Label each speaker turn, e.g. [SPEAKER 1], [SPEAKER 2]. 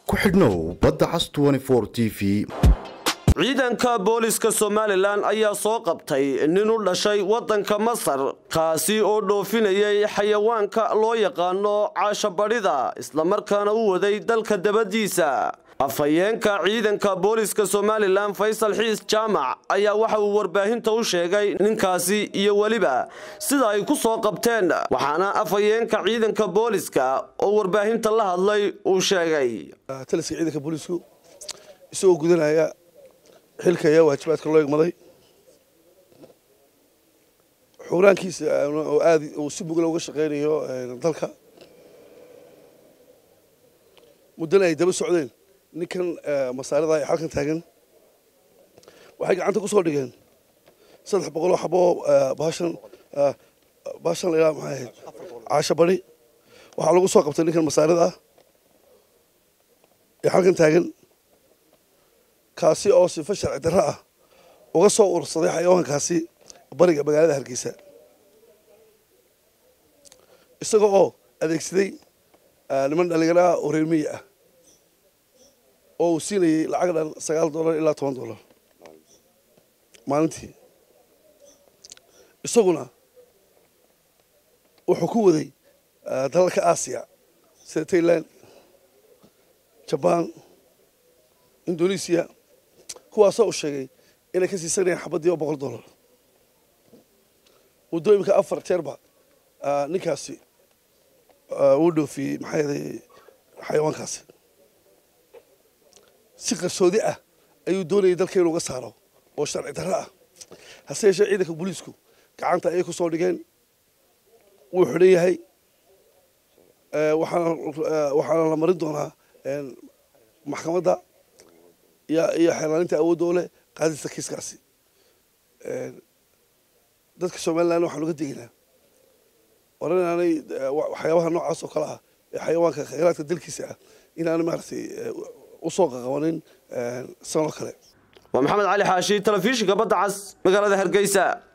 [SPEAKER 1] ku xidhnow badda cas t v
[SPEAKER 2] ciidanka booliska somalilan ayaa soo qabtay nin u dhashay waddanka masar kaasi oo dhoofinayay xayawaanka loo yaqaano caashabadhida islamarkaana u waday dalka dabadiisa afhayeenka ciidanka booliska somalilan faysal xiis jaamac ayaa waxa uu warbaahinta u sheegay ninkaasi iyo weliba sida ay ku soo qabteen waxaana afhayeenka ciidanka booliska oo warbaahinta la hadlay uu sheegay
[SPEAKER 3] taliska ciidanka boolisku isagoo gudanaya xilka ayaa waajibaadka loo egmaday xuuraankiisa oo aad uu si mugla uga shaqaynayo dalka muddana ay daba socdeen ninkan masaarida ee xalkan taagan waxay gacanta ku soo dhigeen saddex boqol oo xabo baashan baashan lailaa maxay ahayd caasho bari waxaa lagu soo qabtay ninkan masaarida ah ee xalkan taagan kaasi oo sifo sharci darro ah uga soo urursaday xayawaankaasi bariga magaalada hargeysa isaga oo adeegsaday niman dhalinyaro ah oo reer miyi ah oo uu siinayay lacag dhan sagaal dollar ilaa toban dollar maalintii isaguna wuxuu ku waday dalalka aasiya sida tailand jabaan indonesiya kuwaasoo uu sheegay inay ka siisanayaan xabaddii oo boqol dollar muddo imika afar jeerba ninkaasi uu dhoofiyey maxaa yeelay xayawaankaasi si qarsoodi ah ayuu doonayay dalka inuu uga saaro oo sharci darro ah hase yeeshee ciidanka booliisku gacanta ayay ku soo dhigeen wuu xidhan yahay waxaana waxaana la marin doonaa maxkamadda iyo iyo xeelaalinta awoodda u leh qaadista kiiskaasi dadka somalilan waxaan uga degaynaa war inaanay waxyaabaha noocaas oo kale ah ee xayawaanka khayraadka dalkiisa ah inaanay maaragtay usoo qaqabanin sanoo kale
[SPEAKER 2] waa maxamed cali xaashi telefishinka badda cas magaalada hargeysa